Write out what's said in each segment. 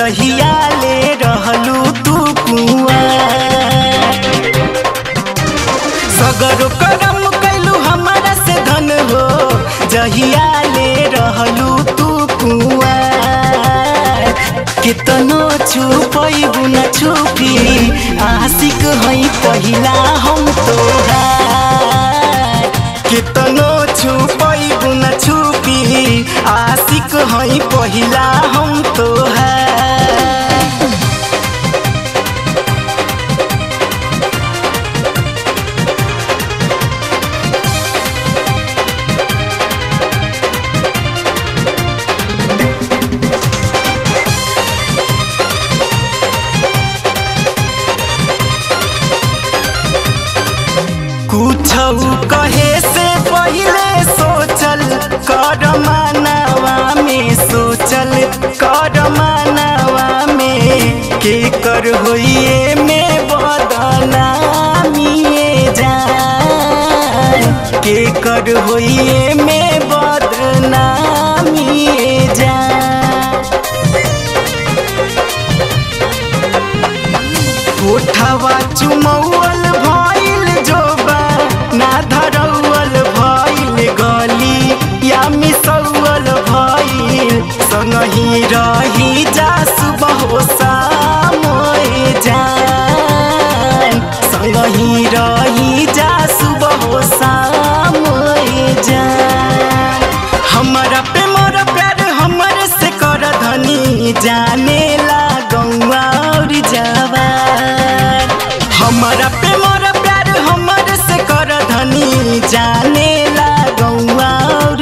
जहिया ले रहलू तू कुआ सगरो करम कैलू हमारा से धन हो जहिया ले रहलू तू कुआ कितनो छुपैबू न छुपी आशिक है पहिला हम तोहार कितनो छुपैबू न छुपी आशिक है पहिला हम तोहार कुछ कहे से पहले सोचल कर मानवा में सोचल कर मानवा में के कर होइए में बदनामिए जान के कर होइए में बदनामिए जान कोठवा चुमौल भइल जोबा ना धरौल भइल गली या मिसौल भइल संगही रही जा सुबह मोए जान संगही रही जा सुबह मोए जान हमारा पे मोर प्यार हमर से कर धनी जाने ला गौआ और जवान हमारा पे मोर प्यार हमर से कर धनी जाने ला गौआ और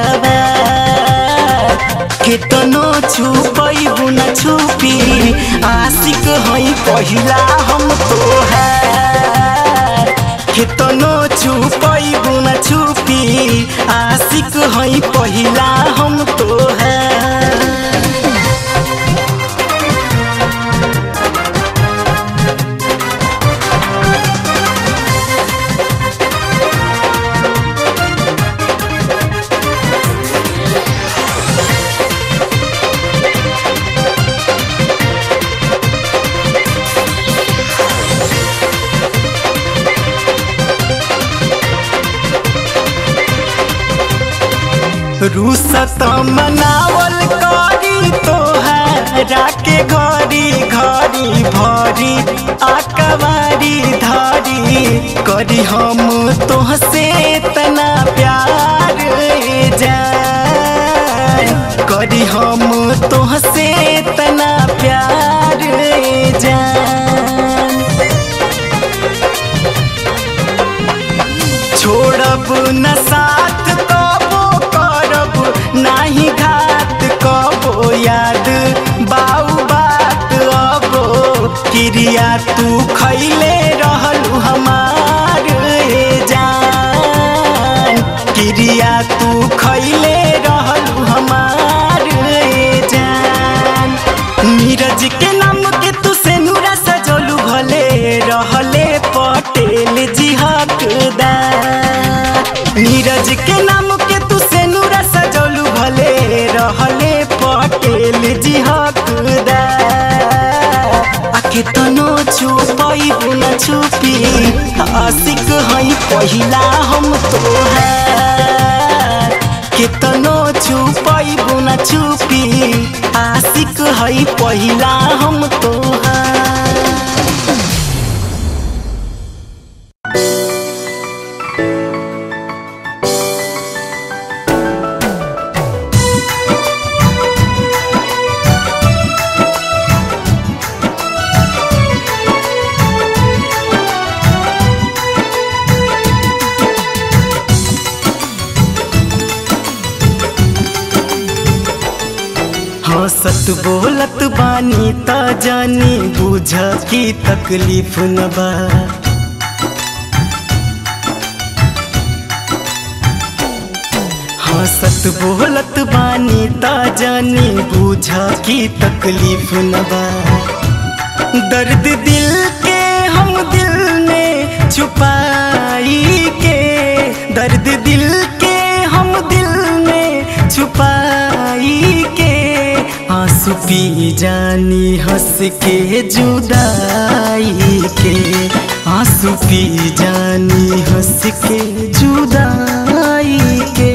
जवान कितनो छुपैबू न छुपी आशिक है पहिला हम तोहार कितनो छुपैबू न छुपी आशिक है पहिला हम तोहार रूसत मनावल करी तोहरा के घरी घरी भरी आकवारी धारी करी हम तोहसे तना प्यार जान करी हम तोहसे तना प्यार जान छोड़ब न साथ कबो करब नाही घात कबो याद बाऊ बात अबो क्रिया तू खैले रहलू हमार जान क्रिया तू खैले रहलू हमार जान नीरज के नाम के तू से नूरा सजलू भले रहले पटेल जी हकदार नीरज के नाम के तू से नूरा सजलू भले रहले पटेल जी हकदार आखे तनो छुपैबू न छुपी आशिक है पहिला हम तोहार केतनो छुपैबू न छुपी आशिक है पहिला हम तोहार हंसत बोलत बानी त जानी बुझ की तकलीफ न बा हंसत बोलत बानी त जानी बुझ की तकलीफ न बा दर्द दिल के हम दिल में छुपाई के दर्द दिल के हम दिल में छुपाई के आंसू आंसू पी जानी हंस के जुदाई के आंसू पी जानी हंस के जुदाई के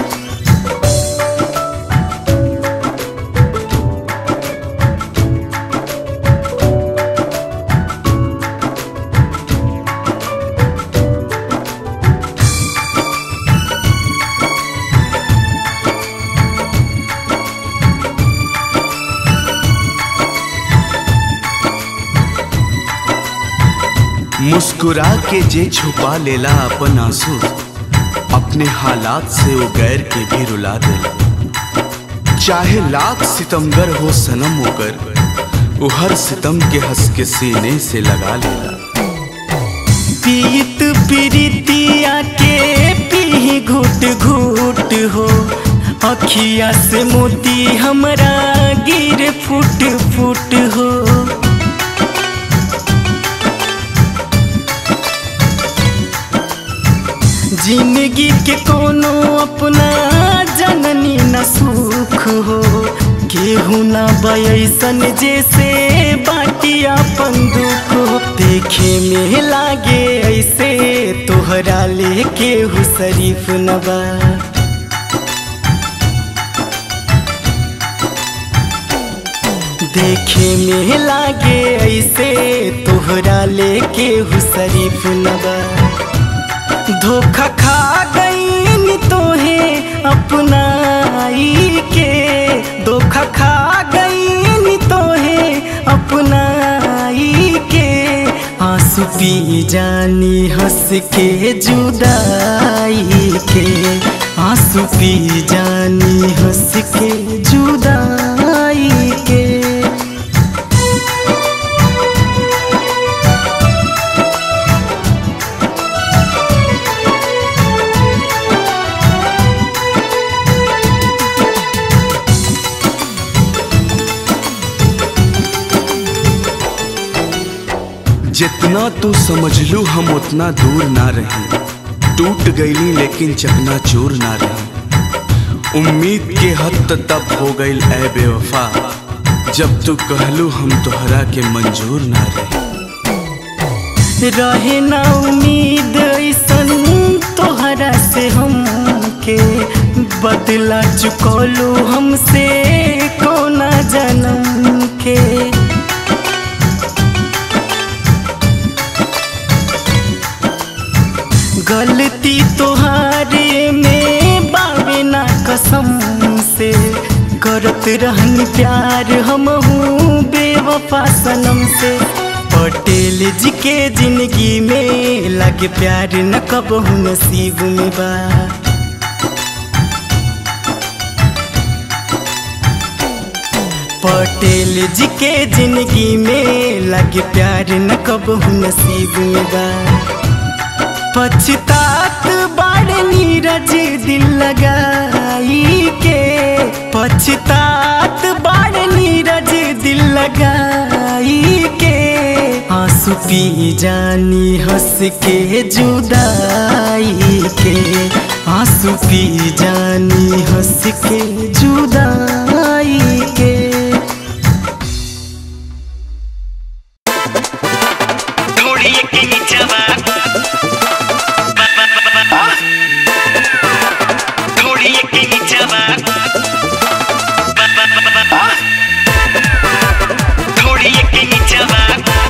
मुस्कुरा के जे छुपा लेला अपन आंसू अपने हालात से वो गैर के भी रुला देला चाहे लाख सितमगर हो सनम होकर वो हर सितम के हंस के सीने से लगा लेला पीत पीरितिया के पी घुट घुट हो अखिया से मोती हमरा गिर फुट फुट हो जिंदगी के कोनो अपना जननी न सुख हो केहू ना बयसन जैसे बाटी अपन दुख हो देखे में लागे ऐसे तोहरा ले केहू शरीफ न बा देखे में लागे ऐसे तोहरा ले केहू शरीफ न बा धोखा खा गई तोहे अपनाई के धोखा खा गई तोहे अपनाई के आंसू पी जानी हंस के जुदाई के आंसू पी जानी हंस के जुदाई के जितना तू समझ लू हम उतना दूर ना रही टूट गईली लेकिन चकना चूर ना रही उम्मीद के हद तब हो गई ए बेवफा जब तू कहलू हम तोहरा के मंजूर ना रही रहे ना उम्मीद ऐसन तोहरा से हमके बदला चुकौलू हमसे कोना जन्म के गलती तोहारे में बावे ना कसम से करत रहन प्यार हम हूँ बेवफा सनम से पटेल जी के जिंदगी में लगे प्यार न कब नसीब में बा पटेल जी के जिंदगी में लगे प्यार न कब नसीब में बा पछतात बाड़ नीरज दिल लगाई के पछतात बाड़ नीरज दिल लगाई के आंसू पी जानी हंस के जुदाई के आंसू पी जानी हंस के जुदाई के घोड़िए के नीचवा घोड़िए के नीचवा घोड़िए के नीचवा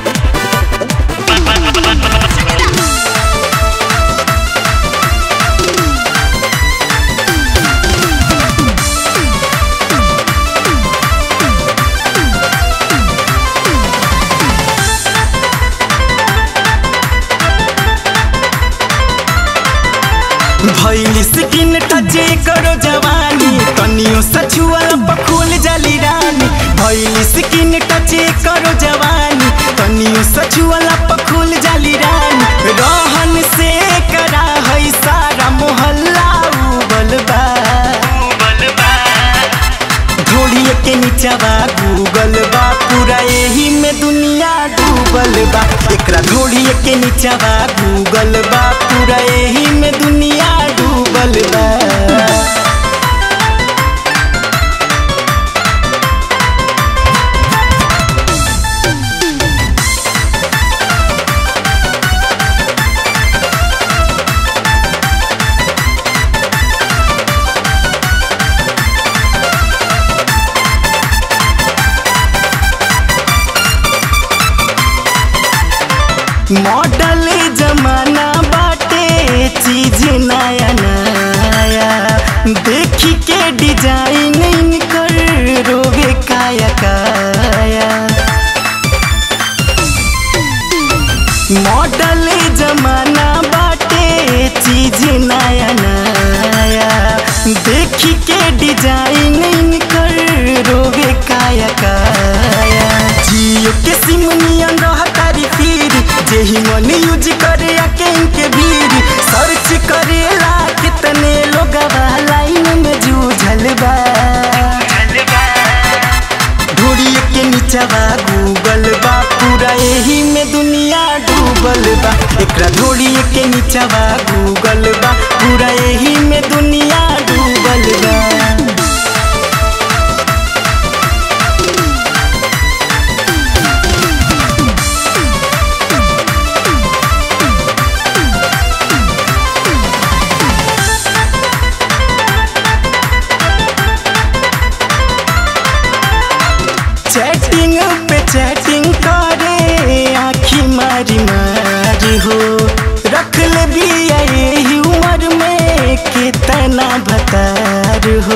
भैली स्किन टचे करो जवानी कनियो सछुआ पखुल जली रानी भैली स्किन टचे करो जवानी कनियो सछुआ पखुल जली रानी रहन से करा है सारा मोहल्ला उबल बा घोड़िए के नीचवा गूगल बा पूरा यही में दुनिया डूबल बा एकरा घोड़िए के नीचवा गूगल बा पूरा यही में दुनिया डूबल बा मॉडल जमाना बाटे चीज नया नया देखी के डिजाइन इनकर रोगे काया काया मॉडल जमाना बाटे चीज नया नया देखी के डिजाइन इनकर रोगे काया काया जियो के सिम नियन रह तारी फिर जेही मन यूज करे आके इनके भीड़ सर्च करेला कितने लोग लाइन में जूझल बा ढोड़ी के नीचवा गूगल बा पूरा यही में दुनिया डूबल बा एकरा ढोड़ी के नीचवा गूगल बा पूरा यही में दुनिया डूबल बा चैटिंग पे चैटिंग करे आखी मारी मारी हो रख ले भी यही उम्र में कितना भतार हो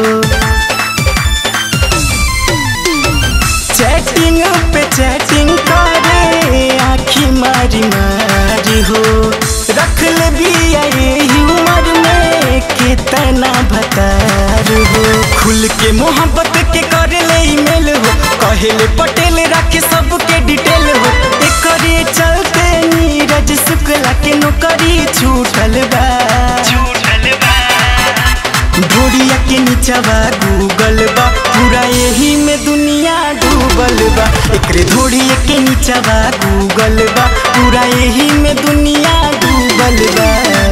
चैटिंग पे चैटिंग करे आखी मारी मारी हो रख ले भी यही उम्र में कितना भतार हो खुल के मोहब्बत के करे ले ईमेल हो कहेले पटेल रखे सबके डिटेल हो एकरे चलते नीरज शुक्ला के नौकरी छूटल बा ढोड़िया के नीचवा गूगल बा पूरा यही में दुनिया डूबल बा एकरे ढोड़िया के नीचवा गूगल बा पूरा यही में दुनिया डूबल बा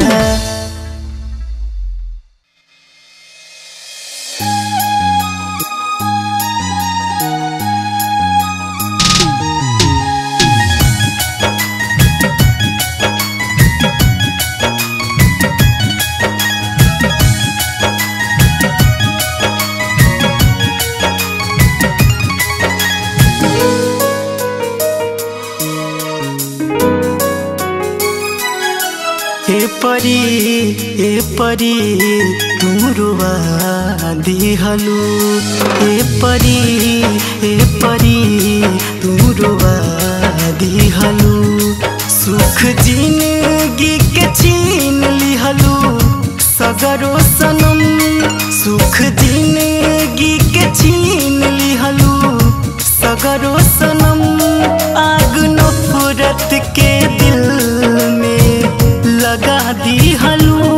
हे परी हे परी तुमरुवा दिहलु हे परी हे परी तुमरुवा दिहलु सुख जिंदगी के छीन लिहलु सगरो सनम सुख जिंदगी के छीन लिहलु सगरो सनम आग नफरत के दिल में लगा दी हलू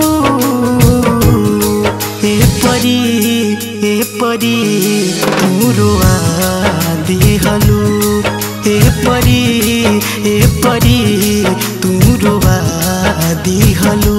हे परी हे परी तुमरुआ दी हलू हे परी हे परी तुमरुआ दी हलू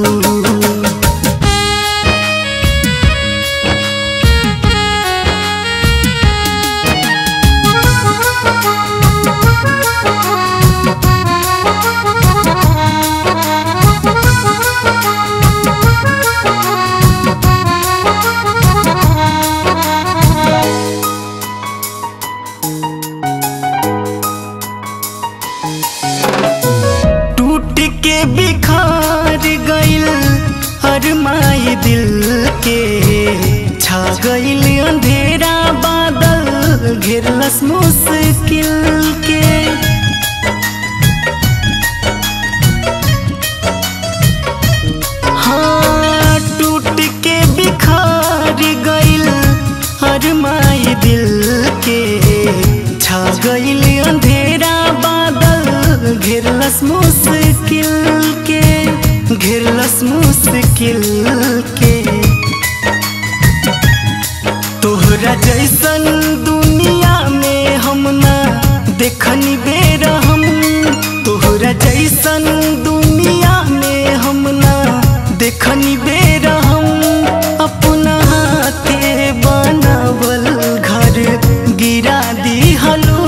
टूट के बिखार गइल हर माई दिल के छा गइल अंधेरा बादल घेरलस मुश्किल के हाँ टूट के बिखार गइल हर माई दिल के छा गइल अंधेरा बादल घेरलस मुश्किल के घेरलस मुश्किल के तोहरा जैसन दुनिया में हम ना देखनी बेर हम तोहरा जैसन दुनिया में हम ना देखनी बेर हम अपना हाथे बनावल घर गिरा दी हलू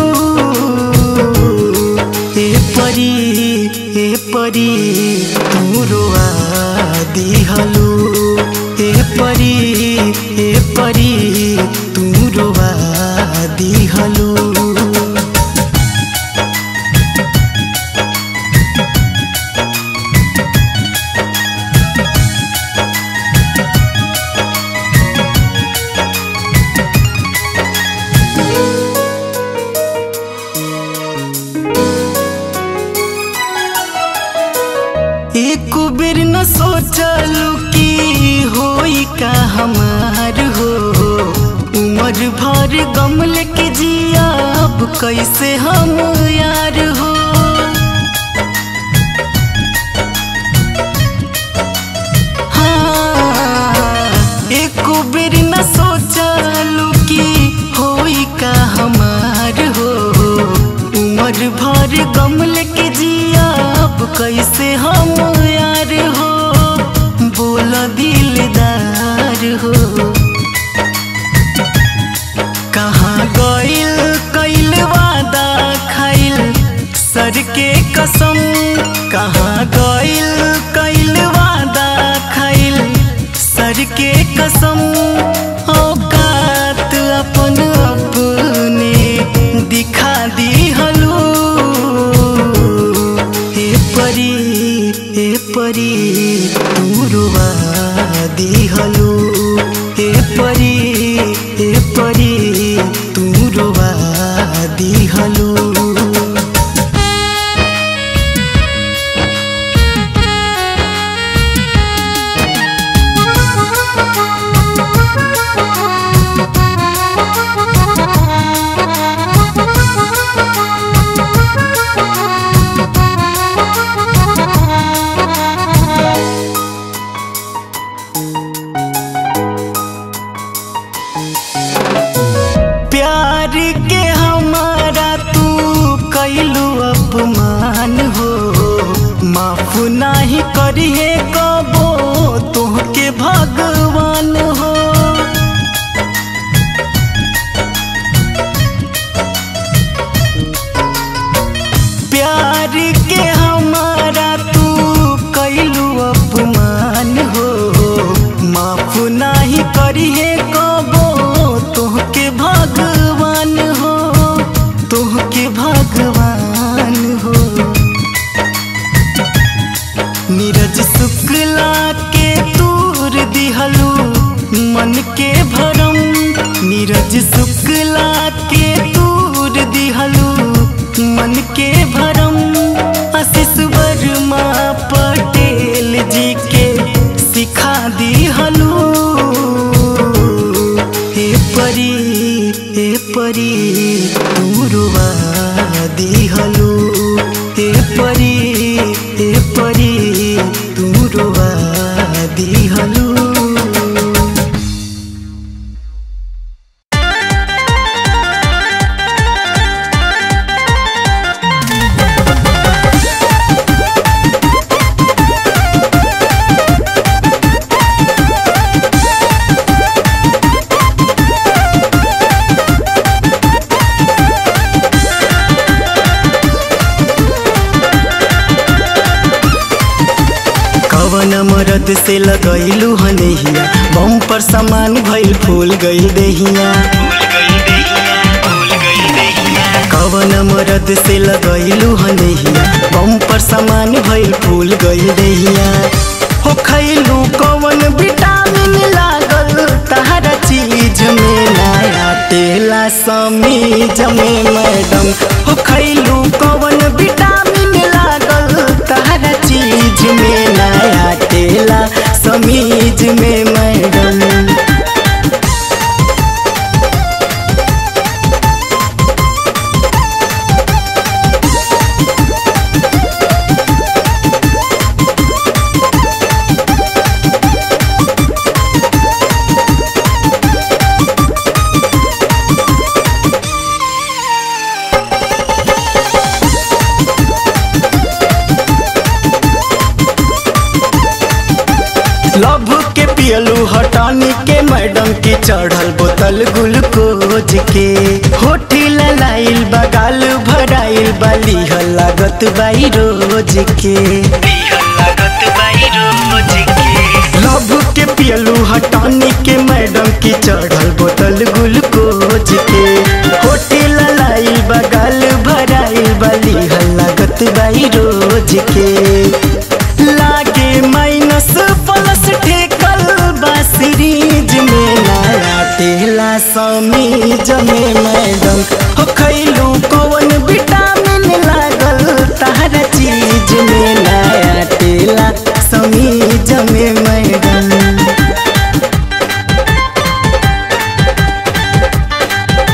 हे परी हे परी तुमरुआ दी हलू हे परी हे परी तुमरुआ दी हलू भर गम लेके जिया अब कैसे हम यार हो हाँ, एको बेर न सोचलू कि होई का हमार हो उम्र भर गम लेके जिया अब कैसे हम यार हो बोल दिलदार हो कहाँ गइल कैल वादा खाइल सर के कसम कहाँ गइल कैल वादा खाइल सर के कसम औकात अपन अपने दिखा दी हलू हे परी हे परी तू रुवा दी हलू हे परी हे परी तू रुवा दी हलू प्यार के हमारा तू कैलू अपमान हो माफ नाही करिए कबो तोहके भगवान हो प्यार के हमारा तू कैलू अपमान हो माफ नाही करिए कबो तोहके भगवान हो तोहके भगवान हो नीरज शुक्ला के तूर दिहलू मन के भरम नीरज शुक्ला के तूर दिहलू मन के भरम आशीष वर्मा पटेल जी के सिखा दिहलू हे परी हे परी तू रुवा दिहलू हे परी हे परी तू रुवा दिहलू कवन मरद से लगैलू हनहिया बम पर सामान भइल फूल गइल देहिया भूल गई देहिया भूल गई देहिया कवन मरद से लगैलू हनहिया बम पर सामान भइल फूल गइल देहिया हो खैलू कवन विटामिन लागल तहरा चीज में नया तेला समीज में मैडम हो खैलू कवन विटामिन लागल तहरा चीज में नया तेला समीज में मैडम लभ के पियलू हटानी के मैडम की चढ़ल बोतल ग्लूकोज के होठी ललाइल बगाल भराइल बाली लागत बाई रोज के दिया लागत बाई रोज के लभ के पियलू हटानी के मैडम की चढ़ल बोतल ग्लूकोज के होठी ललाइल बगाल भराइल बाली लागत बाई रोज के लागे माइनस प्लस ठेकल बा सीरीज में नया तेला समीज में मैडम हो खैलू कौन विटामिन लागल तहरा चीज में नया तेला समीज में मैडम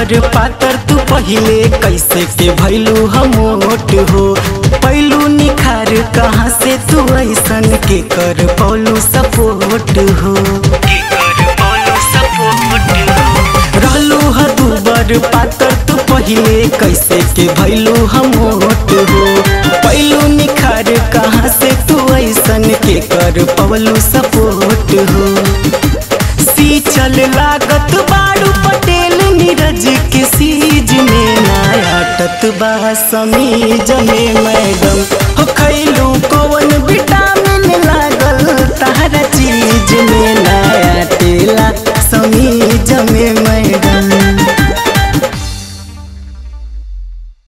बर पातर तू पहिले कैसे के भैलू हम मोट हो पैलू निखार कहाँ से तू ऐसन के कर पौलू सपोर्ट हो के कर बोलो सपोर्ट रहलू ह तू बर पातर तू पहिले कैसे के भैलू हम मोट हो पैलू निखार कहाँ से तू ऐसन के कर पौलू सपोर्ट हो सी चल लागत बाड़ू पटेल नीरज के सीज में नायाटत बा समीज में मैडम हो खैलू कौन विटामिन